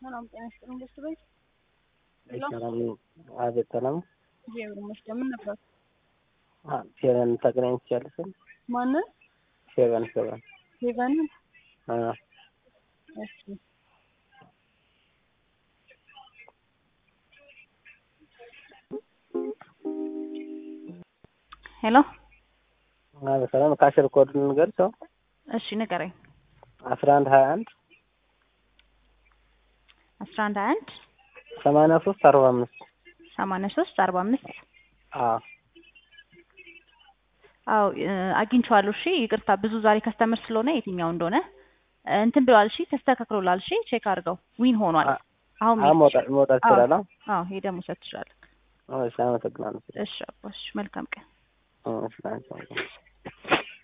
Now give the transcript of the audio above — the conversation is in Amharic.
ሰላም ጤና ይስጥልኝ። ደስ በይ ሰላም አቤት፣ ሰላም እግዚአብሔር ይመስገን። ምን ነበር? ፌቨን ተገናኝ ትችላለሽ? ማንን? ፌቨን ፌቨን ሄቨንን? አ እሺ ሄሎ አቤት፣ ሰላም ካሽር ኮድ ንገሪው። እሺ ንገረኝ። አስራ አንድ ሀያ አንድ አስራ አንድ ሀያ አንድ ሰማንያ ሶስት አርባ አምስት ሰማንያ ሶስት አርባ አምስት አዎ አዎ አግኝቼዋለሁ። እሺ ይቅርታ ብዙ ዛሬ ከስተመር ስለሆነ የትኛው እንደሆነ እንትን ብለዋል። እሺ ተስተካክሎላል። እሺ ቼክ አድርገው ዊን ሆኗል። አሁን አዎ መውጣት መውጣት ይችላል። አዎ ሄደህ መውሰድ ትችላለህ። እሺ አመሰግናለሁ። እሺ አባሽ መልካም ቀን። እሺ